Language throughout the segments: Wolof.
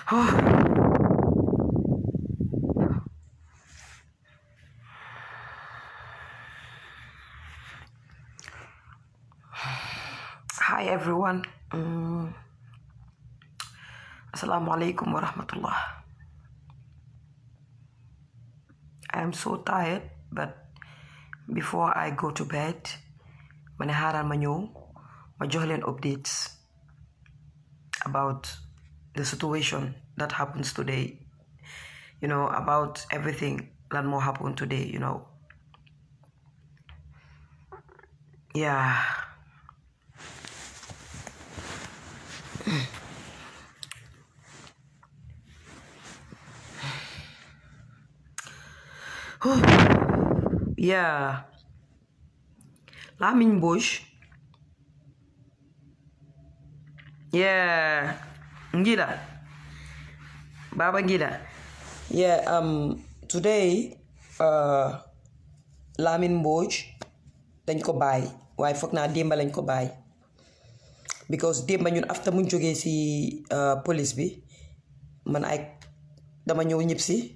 Hi everyone. Mm. Assalamualaikum warahmatullah. I am so tired, but before I go to bed, ma ne xaaral ma ñëw ma jox leen updates about the situation that happens today. You know, about everything lan moo happen today, you know. Yeah. Yeah. Lamin Bush. Yeah. Ngila. Baba Ngila. Yeah, um today uh Lamin Bush dañ ko bàyyi waaye foog naa démba lañ ko bàyyi because démba ñun after muñ jógee si uh, police bi man ay dama ñëw ñib si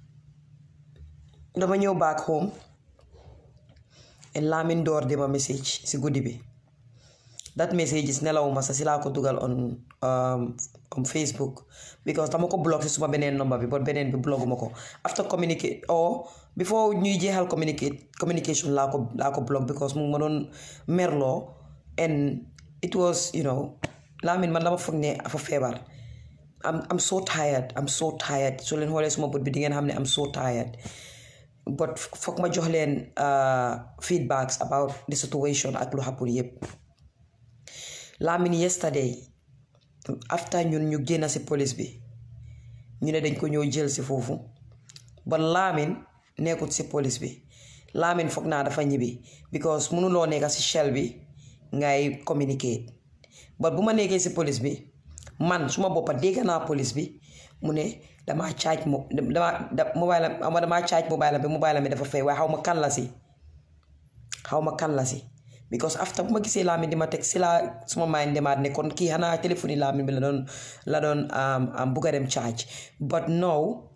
dama ñëw back home and Lamin door di ma message si guddi bi that message is nelawuma sa si laa ko dugal on um, on Facebook because dama ko block si suma beneen number bi but beneen bi blogguma ko after communicate or before ñuy jeexal communicate communication laa ko laa ko block because mu ma doon merloo and it was you know Lamin man dama foog ne afa feebar I'm I'm so tired I'm so tired soo leen xoolee suma bët bi di ngeen xam ne I'm so tired but foog ma jox leen feedbacks about the situation ak lu happen yëpp Lamin yesterday after ñun ñu génn si police bi ñu ne dañ ko ñëw jël si foofu ba Lamin nekkut si police bi Lamin foog naa dafa ñibbi because mënuloo nekk si shell bi ngay communicate but bu ma nekkee si police bi man suma boppa dégg naa police bi mu ne damaa charge mo damaa da mobile am damaa charge mobile bi mobile bi dafa fay waaye xaw ma kan la si xaw ma kan la si because after bu ma gisee Lamin di ma teg si laa suma mind demaat ne kon kii xanaa téléphone yi Lamin bi la doon la doon am bugg a dem charge but no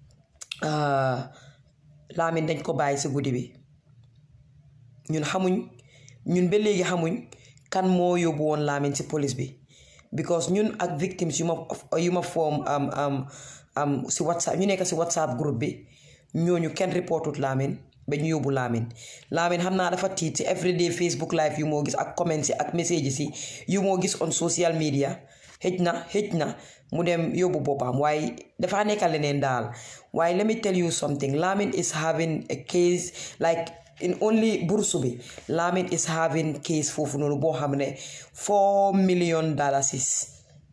Lamin dañ ko bàyyi si guddi bi ñun xamuñ ñun ba léegi xamuñ kan moo yóbbu woon Lamin si police bi because ñun ak victimes yu ma yu ma form am am am si whatsapp ñu nekk si whatsapp groupe bi ñooñu kenn reportut Lamin ba ñu yóbbu Lamin Lamin xam naa dafa tiit si everyday Facebook live yu moo gis ak comments yi ak messages yi yu moo gis on social media xëj na xëj na mu dem yóbbu boppam waaye dafa nekk leneen daal waaye let me tell you something Lamin is having a case like in only bursu bi Lamin is having case foofu noonu boo xam ne four million dollars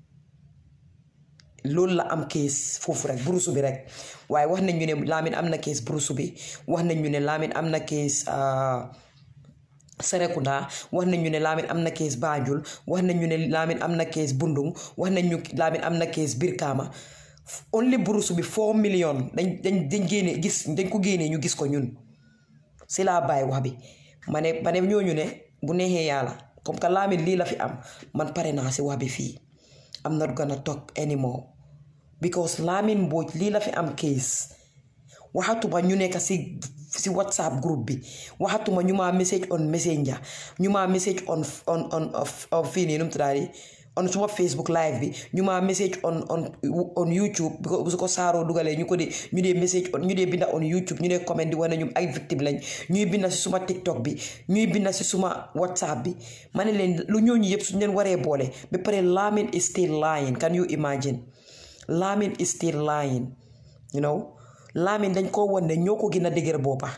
loolu la am case foofu rek bursu bi rek waaye wax nañ ñu ne Lamin am na case bursu bi wax nañ ñu ne Lamin am na case Serekunda wax nañ ñu ne Lamin am na case Banjul wax nañ ñu ne Lamin am na case Bundung wax nañ ñu Lamin am na case Birkama only bursu bi four million dañ dañ dañ génne gis dañ ko génnee ñu gis ko ñun si laa bàyyi wax bi ma ne ma ne ñooñu ne bu neexee yàlla comme que Lamin lii la fi am man pare naa si wax bi fii I'm not gonna talk anymore because Lamin Mbodj lii la fi am case waxatuma ñu nekk si si whatsapp group bi waxatuma ñu maa message on messenger ñu maa message on on on fii nii nu mu tuddaati on suma Facebook live bi ñu maa message on on on YouTube bu su ko saaroo dugalee ñu ko dee ñu dee message on ñu dee binda on YouTube ñu dee comment di wane ñu ay victime lañ ñuy binda si suma TikTok bi ñuy binda si suma WhatsApp bi ma ne leen lu ñooñu yëpp suñu leen waree boole ba pare Lamin is still lying can you imagine Lamin is still lying you know Lamin dañ koo won ne ñoo ko gën a dëgër boppa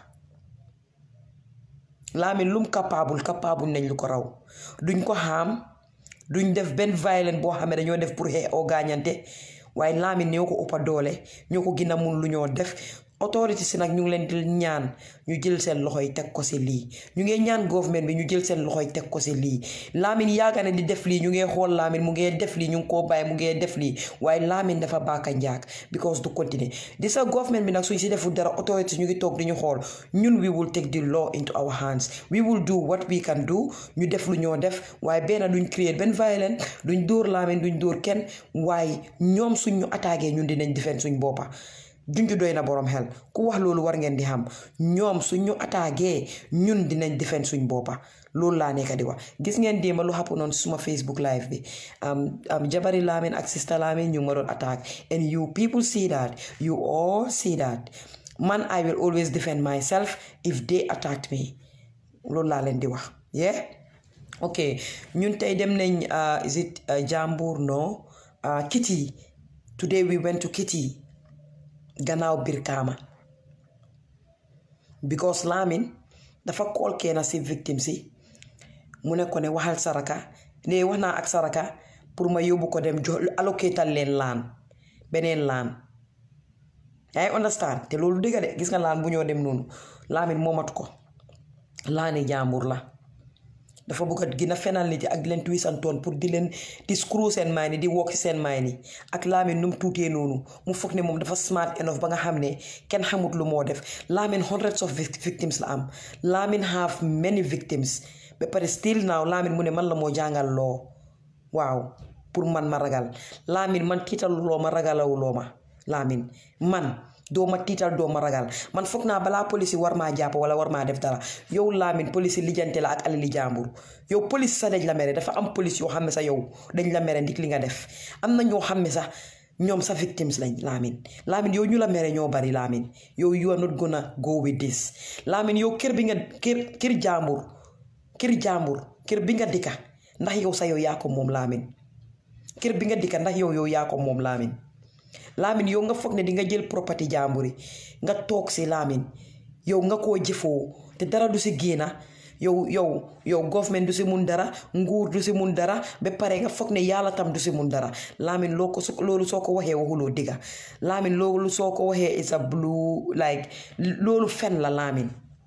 Lamin lum capable capable nañ lu ko raw duñ ko xaam duñ def benn violence boo xam ne dañoo def pour xee oo gaañante waaye Lamin ñoo ko ëppa doole ñoo ko gën a mun lu ñoo def autorité si nag ñu ngi leen di ñaan ñu jël seen loxo yi teg ko si lii ñu ngi ñaan government bi ñu jël seen loxo yi teg ko si lii Lamin yaaga ne di def lii ñu ngi xool Lamin mu ngi def lii ñu ngi koo bàyyi mu ngi def lii waaye Lamin dafa baaka njaag because du continuer di sa government bi nag suñ si deful dara autorité ñu ngi toog di ñu xool ñun we will take the law into our hands we will do what we can do ñu def lu ñoo def waaye benn duñ créer benn violence duñ dóor Lamin duñ dóor kenn waaye ñoom suñ ñu attaqué ñun dinañ defend suñ boppa junju doy na borom xel ku wax loolu war ngeen di xam ñoom suñ ñu attaqué ñun dinañ defend suñ boppa loolu laa nekk di wax gis ngeen démba lu xapp noonu suma Facebook live bi am jabari Lamin ak sista Lamin ñu ma doon attaque and you people see that you all see that man I will always defend myself if they attacked me loolu laa leen di wax yeah ok ñun tey dem nañ is it Jambur no Kitty today we went to Kitty gannaaw Brikama because Lamin dafa kool kenn si victime si mu ne ko ne waxal saraka ne wax naa ak saraka pour ma yóbbu ko dem jo allocatal leen laan beneen laan yaa ngi understand te loolu dëgg de gis nga laan bu ñoo dem noonu Lamin moomatu ko laani jàmbur la dafa bëgg a gën a fenal nit yi ak di leen twisantoon pour di leen di screw seen maay ni di wokk seen maay ni ak Lamin nu mu tuutee noonu mu foog ne moom dafa smart enough ba nga xam ne kenn xamut lu moo def Lamin hundreds of victims la am Lamin have many victims ba pare still now Lamin mu ne man la moo jàngal loo waaw pour man ma ragal Lamin man tiitaluloo ma ragalawuloo ma Lamin man doo ma tiital doo ma ragal man foog naa balaa police war maa jàpp wala war maa def dara yow Lamin police lijjante la ak alali jàmbur yow police sax dañ la mere dafa am police yoo xam ne sax yow dañ la mere ndik li nga def am na ñoo xam ne sax ñoom sa victims lañ Lamin Lamin yow ñu la mere ñoo bari Lamin yow you are not gonna go with this Lamin yow kër bi nga kër kër jàmbur kër jàmbur kër bi nga dikka ndax yow sa yow yaa ko moom Lamin kër bi nga dikka ndax yow yow yaa ko moom Lamin Lamin yow nga foog ne di nga jël property jàmbur yi nga toog si Lamin yow nga koo jëfoo te dara du si génna yow yow yow government du si mun dara nguur du si mun dara ba pare nga foog ne yàlla tam du si mun dara Lamin loo ko loolu soo ko waxee waxuloo digga Lamin loolu soo ko waxee is a blue like loolu fen la Lamin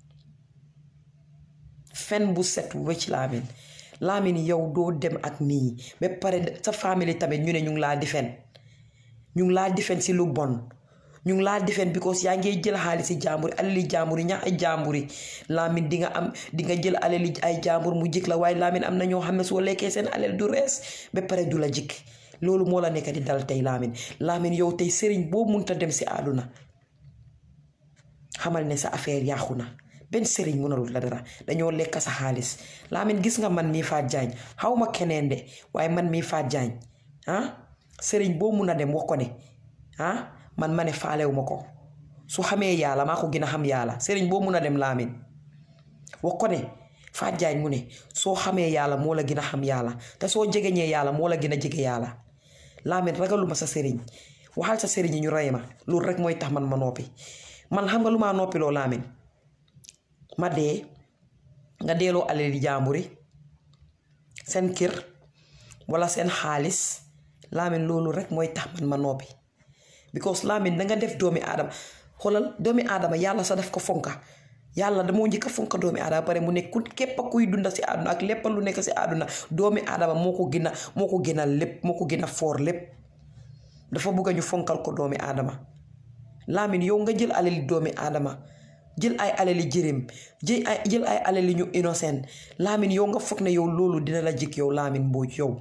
fen bu set wecc Lamin Lamin yow doo dem ak nii ba pare sa famille tamit ñu ne ñu ngi laa di fen ñu ngi laa difen si lu bon ñu ngi laa difen because yaa ngi jël xaalis si jàmbur alali jàmbur yi ñax ay jàmbur yi Lamin di nga am di nga jël alali ay jàmbur mu jik la waaye Lamin am na ñoo xam ne soo lekkee seen alal du rees ba pare du la jik loolu moo la nekk di dal tey Lamin Lamin yow tey sëriñ boo munta dem si àdduna xamal ne sa affaire yàqu na benn sëriñ mënalul la dara dañoo lekk sa xaalis Lamin gis nga man mii faat jaañ xaw ma keneen de waaye man mii faat jaañ ah sëriñ boo mun a dem wax ko ne ah man ma ne faalewu ma ko su xamee yàlla maa ko gën a xam yàlla sëriñ boo mun a dem Lamin wax ko ne Faat Jaañ mu ne soo xamee yàlla moo la gën a xam yàlla te soo jegeñee yàlla moo la gën a jege yàlla Lamin ragaluma sa sëriñ waxal sa sëriñ yi ñu rey ma loolu rek mooy tax man ma noppi man xam nga lu maa noppiloo Lamin ma dee nga deeloo alali jàmburi seen kër wala seen xaalis Lamin loolu rek mooy tax man ma noppi because Lamin danga def doomi aadama xoolal doomi aadama yàlla sa def ko fonka yàlla damoo njëkk a fonka doomi aadama pare mu nekk ku képp kuy dunda si àdduna ak lépp lu nekk si àdduna doomi aadama moo ko gën a moo ko gën a lépp moo ko gën a foor lépp dafa bëgg ñu fonkal ko doomi aadama Lamin yow nga jël alali doomi aadama jël ay alali jërim jël ay jël ay alali ñu innocent Lamin yow nga foog ne yow loolu dina la jik yow Lamin Mbooj yow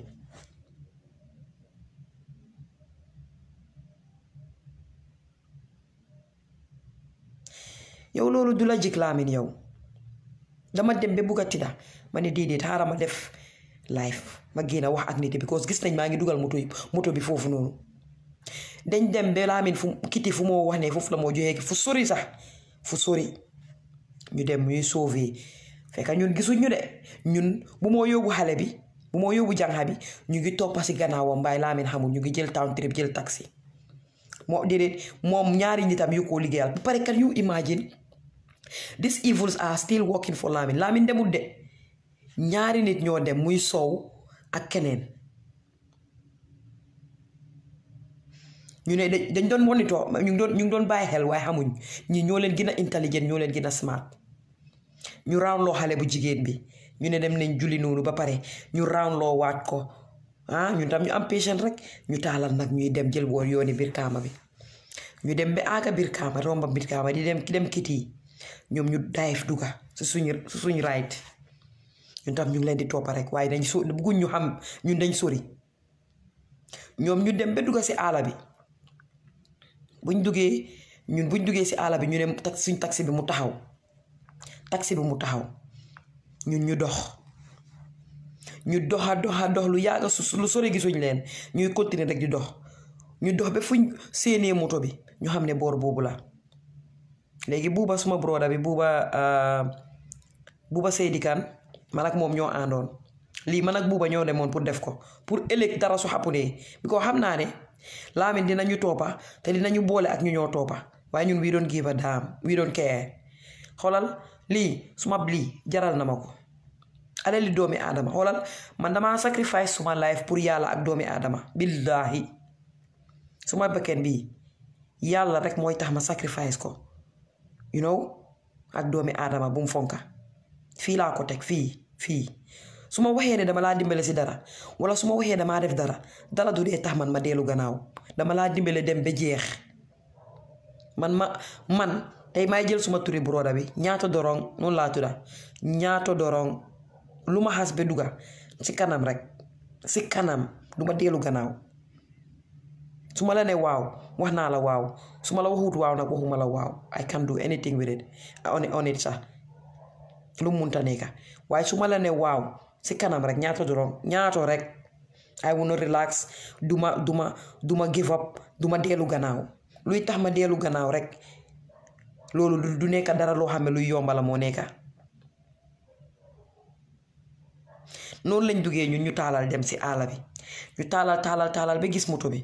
yow loolu du la jik Lamin yow dama dem ba bugg a tidda ma ne déedéet xaaral ma def live ma génn wax ak nit yi because gis nañ maa ngi dugal moto yi moto bi foofu noonu dañ dem ba Lamin fu kiti fu moo wax ne foofu la moo joxee fu sori sax fu sori ñu dem ñuy sauver fekk ñun gisuñ ñu de ñun bu moo yóbbu xale bi bu moo yóbbu jànxa bi ñu ngi toppa si gannaawam mbaay Lamin xamul ñu ngi jël town trip jël taxi moo déedéet moom ñaari nitam yu ko liggéeyal ba pare kan you imagine these evils are still working for Lamin Lamin demul de ñaari nit ñoo dem muy Sow ak keneen ñu ne dañ doon monitor ñu ngi doon ñu ngi doon bàyyi xel waaye xamuñ ñi ñoo leen gën a intelligent ñoo leen gën a smart ñu round loo xale bu jigéen bi ñu ne dem nañ julli noonu ba pare ñu round loo waat ko ah ñun tam ñu am patient rek ñu taalal nag ñuy dem jël woon yooni biir kaama bi ñu dem ba aaga biir kaama romba biir kaama di dem dem kiti ñoom ñu dive duga su suñu su suñu right ñun tam ñu ngi leen di toppa rek waaye dañ so bugguñ ñu xam ñun dañ sori ñoom ñu dem ba dugga si àll bi buñ duggee ñun buñ duggee si àll bi ñu ne tax suñ taxi bi mu taxaw taxi bi mu taxaw ñun ñu dox ñu doxa doxa dox lu yàgga su lu sori gisuñ leen ñuy continuer rek di dox ñu dox ba fuñ séenee moto bi ñu xam ne boor boobu la léegi buuba suma broda bi buuba buuba Seydi Kan man ak moom ñoo àndoon lii man ak buuba ñoo demoon pour def ko pour ëllëg dara su xappunee bi ko xam naa ne Lamin dinañu toppa te dinañu boole ak ñu ñoo toppa waaye ñun wii doon give a damn wii doon care xoolal lii suma lii jaral na ma ko alali doomi aadama xoolal man dama sacrifice suma life pour yàlla ak doomi aadama billaahi suma bekken bii yàlla rek mooy tax ma sacrifice ko you know ak doomi aadama bu mu fonka fii laa ko teg fii fii su ma waxee ne dama laa dimbale si dara wala su ma waxee damaa def dara dara du dee tax man ma dellu gannaaw dama laa dimbale dem ba jeex man ma man tey may jël suma turi broda bi ñaato dorong noonu laa tudda ñaato dorong lu ma xas ba dugga si kanam rek si kanam du ma dellu gannaaw su ma la ne waaw wax naa la waaw su ma la waxut waaw nag waxuma la waaw I can do anything with it on on it sax lu mu munta nekka waaye su ma la ne waaw si kanam rek ñaato dorong ñaato rek I wanna relax duma duma duma give up duma dellu gannaaw luy tax ma dellu gannaaw rek loolu du nekka dara loo xam ne luy yombala moo nekka noonu lañ duggee ñun ñu taalal dem si àll bi ñu taalal taalal taalal ba gis moto bi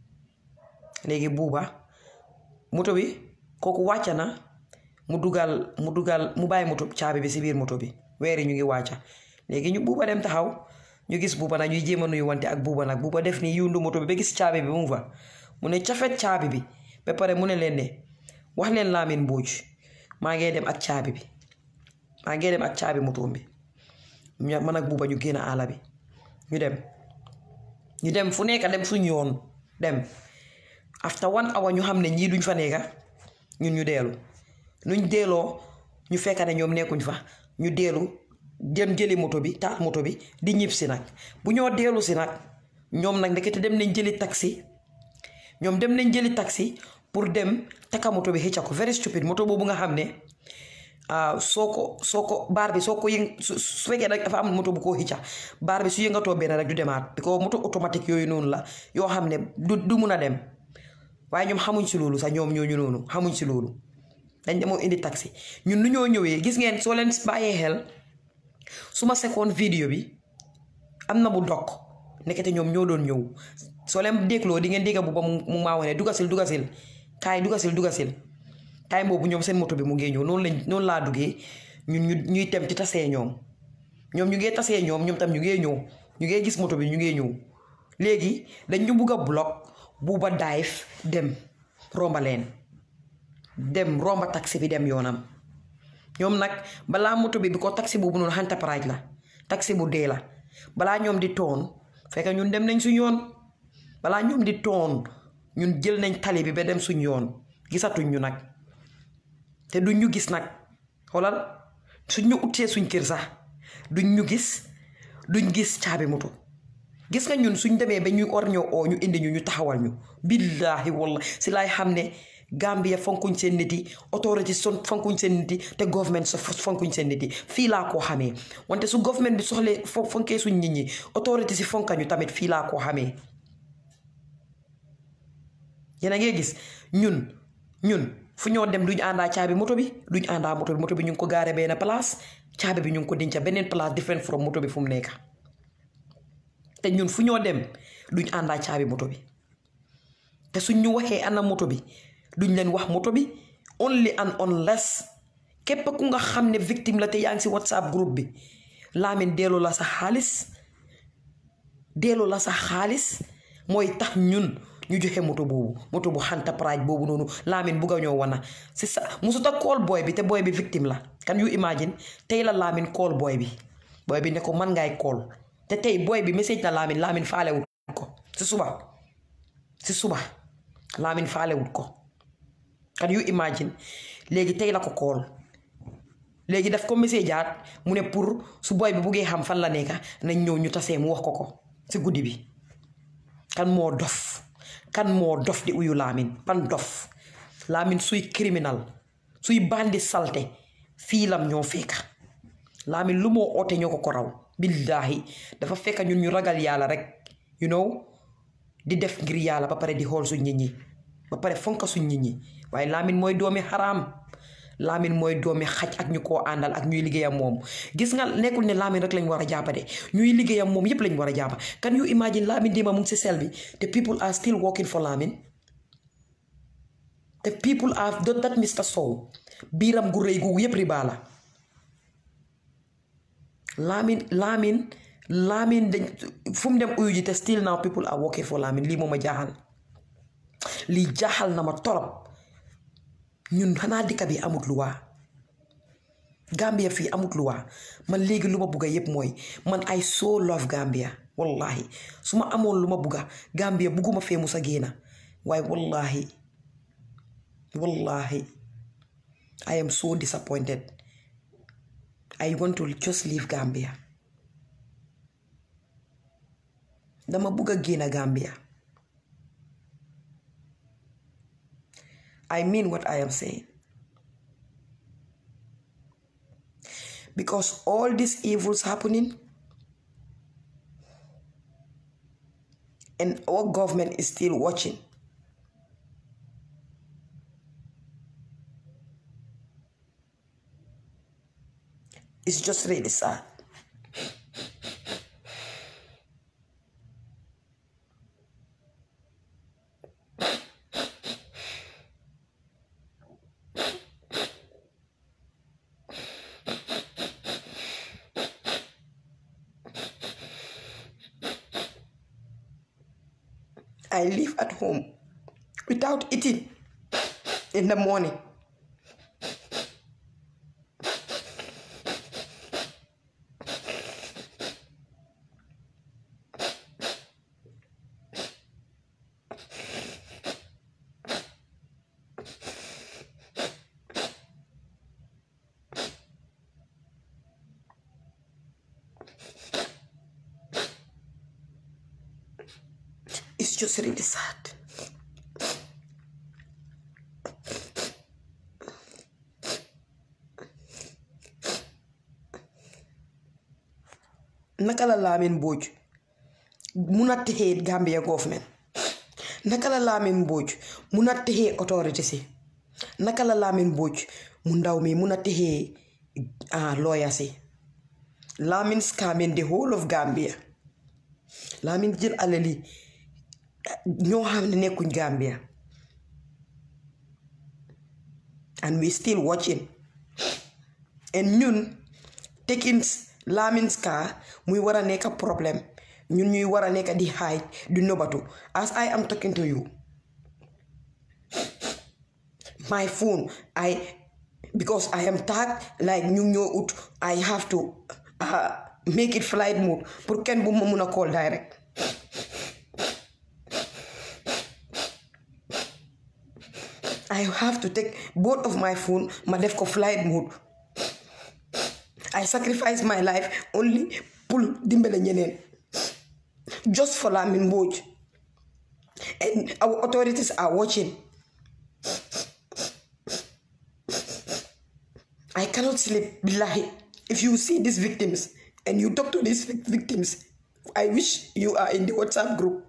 léegi buuba moto bi kooku wàcca na mu dugal mu dugal mu bàyyi moto caabi bi si biir moto bi weeri ñu ngi wàcca léegi ñu buuba dem taxaw ñu gis buuba nag ñuy jéem a nuyu wante ak buuba nag buuba def ni yundu moto bi ba gis caabi bi mu fa mu ne cafet caabi bi ba pare mu ne leen ne wax leen Lamin Mbooj maa ngee dem ak caabi bi maa ngee dem ak caabi moto bi man ak buuba ñu génn àll bi ñu dem ñu dem fu nekk dem suñ yoon dem after one hour ñu xam ne ñii duñ fa nekka ñun ñu deelu nuñ deeloo ñu fekk ne ñoom nekkuñ fa ñu deelu dem jëli moto bi taal moto bi di ñib si nag bu ñoo deelu si nag ñoom nag ndekete dem nañ jëli taxi ñoom dem nañ jëli taxi pour dem takka moto bi xëcca ko very stupid moto boobu nga xam ne soo ko soo ko baar bi soo ko yëng su fekkee nag dafa am moto bu koo xëcca baar bi su yëngatoo benn rek du demaat because moto automatique yooyu noonu la yoo xam ne du du mun a dem waaye ñoom xamuñ si loolu sax ñoom ñooñu noonu xamuñ si loolu dañ demoo indi taxi ñun nu ñoo ñëwee gis ngeen soo leen bàyyee xel su ma sekoon vidéo bi am na bu dokk nekkete ñoom ñoo doon ñëw soo leen dégloo di ngeen dégga bu ba mu maa wane dugasil dugasil kaay dugasil dugasil kaay boobu ñoom seen moto bi mu ngee ñëw noonu lañ noonu laa duggee ñun ñu ñuy tem ci tasee ñoom ñoom ñu ngee tasee ñoom ñoom tam ñu ngee ñëw ñu ngee gis moto bi ñu ngee ñëw léegi dañ ñu bugg a block buuba daayif dem romba leen dem romba taxi bi dem yoonam ñoom nag balaa moto bi bi ko taxi boobu noonu Enterprise la taxi bu dee la balaa ñoom di toon fekk ñun dem nañ suñ yoon balaa ñoom di toon ñun jël nañ tali bi ba dem suñ yoon gisatuñ ñu nag te duñ ñu gis nag xoolal suñ ñu utee suñ kër sax duñ ñu gis duñ gis caabi moto gis nga ñun suñ demee ba ñu or ñoo oo ñu indi ñu ñu taxawal ñu billaahi walla si laay xam ne Gambia fonkuñ seen nit yi autorité son fonkuñ seen nit yi te government so fonkuñ seen nit yi fii laa koo xamee wante su government bi soxlee fo fonkee suñ nit ñi autorité si fonka ñu tamit fii laa koo xamee yéen a ngi gis ñun ñun fu ñoo dem duñ àndaa caabi moto bi duñ àndaa moto bi moto bi ñu ngi ko gaare benn place caabi bi ñu ngi ko denca beneen place different from moto bi fu mu nekk te ñun fu ñoo dem duñ àndaa caabi moto bi te suñ ñu waxee ana moto bi duñ leen wax moto bi only and unless képp ku nga xam ne victime la te yaa ngi si whatsapp groupe bi Lamin delloo la sa xaalis delloo la sa xaalis mooy tax ñun ñu joxe moto boobu moto bu xanta praaj boobu noonu Lamin bugg a ñoo wana si sa musuta kool booy bi te booy bi victime la can you imagine tey la Lamin kool booy bi booy bi ne ko man ngay kool te tey booy bi message na Lamin Lamin faalewut ko si suba si suba Lamin faalewut ko can you imagine léegi tey la ko kool léegi daf ko message aat mu ne pour su booy bi buggee xam fan la nekka nañ ñëw ñu tasee mu wax ko ko si guddi bi kan moo dof kan moo dof di uyu Lamin pan dof Lamin suy criminal suy bandi salte fii lam ñoo fekka Lamin lu moo oote ñoo ko ko raw billaahi dafa fekka ñun ñu ragal yàlla rek you know di def ngir yàlla ba pare di xool suñ nit ñi ba pare fonka suñ nit ñi waaye Lamin mooy doomi xaraam Lamin mooy doomi xaj ak ñu koo àndal ak ñuy liggéeyam moom gis nga nekkul ne Lamin rek lañ war a jàppa de ñuy liggéeyam moom yépp lañ war a jàppa can you imagine Lamin démba mu ngi si sel bi te people are still working for Lamin te people are don't that Mr Sow biiram gu rëy gu yépp riba la Lamin Lamin Lamin dañ fu mu dem uyu ji te still now people are working for Lamin lii moom a jaaxal lii jaaxal na ma torop ñun xanaa dëkk bi amut luwaa Gambia fii amut luwaa man léegi lu ma bugga yépp mooy man I so love Gambia wallahi su ma amoon lu ma bugga Gambia bugguma fee musa génna waaye wallahi wallahi I am so disappointed I want to just leave Gambia dama bugga génna Gambia I mean what I am saying. Because all these evils happening and our government is still watching. It's just really sad. I live at home without eating in the morning. It's just really sad. naka la Lamin Mbodj mun a texee Gambia government naka la Lamin Mbodj mun a texee autorité si naka la Lamin Mbodj mu ndaw mi mun a texee ah lawyer si Lamin scamming the whole of Gambia Lamin jël alali ñoo xam ne nekkuñ Gambia and we still watching and ñun taking Lamin's car muy war a nekk problème ñun ñuy war a nekk di hide di nobatu as I am talking to you my phone I because I am tagged like ñu ñoo ut I have to make it flight mode pour kenn bu ma mun a call direct I have to take both of my phone ma def ko flight mode I sacrifice my life only pour dimbale ñeneen just for Lamin Mbodj and our authorities are watching I cannot sleep billahi if you see these victims and you talk to these victims I wish you are in the WhatsApp group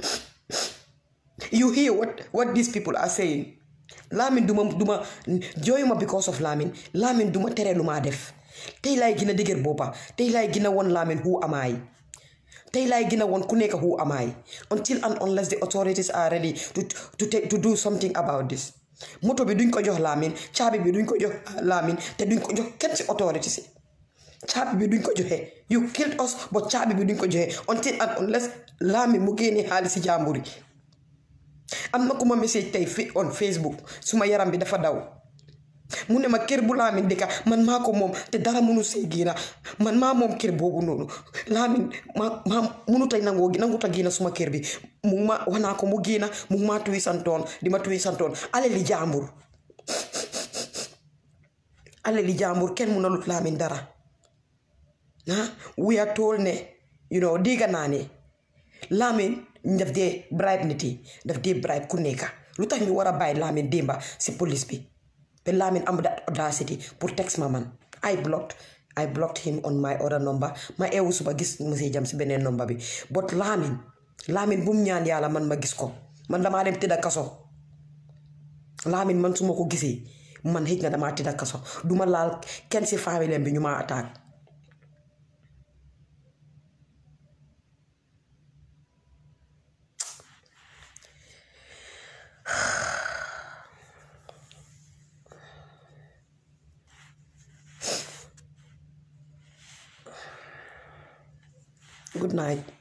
you hear what what these people are saying Lamin duma duma jooyuma because of Lamin Lamin duma tere lu maa def tey laay gën a dëgër boppa tey laay gën a won Lamin who am I tey laay gën a won ku nekk who am I until and unless the authorities are ready to to take to do something about this moto bi duñ ko jox Lamin caabi bi duñ ko jox Lamin te duñ ko jox kenn si authorities yi caabi bi duñ ko joxe you killed us but caabi bi duñ ko joxe until and unless Lamin mu génnee xaalis si jàmbur yi am na ku ma message tey fi on Facebook suma yaram bi dafa daw mu ne ma kër bu Lamin dëkka man maa ko moom te dara munu see génna man maa moom kër boobu noonu Lamin ma maa munut a nangoo nangut a génna suma kër bi mu ma wax naa ko mu génna mu maa tuwi santoon di ma tuwi santoon alali jàmbur alali jàmbur kenn mun a lut Lamin dara ah we are told ne you know dégg naa ne Lamin daf dee bribe nit yi daf dee bribe ku nekka lu tax ñu war a bàyyi Lamin démba si police bi te Lamin am that audacity pour text ma man I blocked I blocked him on my other number ma eewu suba gis message jam si beneen number bi but Lamin Lamin bu mu ñaan yàlla man ma gis ko man damaa dem tëdda kaso Lamin man su ma ko gisee man xëj na damaa tëdda kaso duma laal kenn si famille bi ñu ma attaque Good night.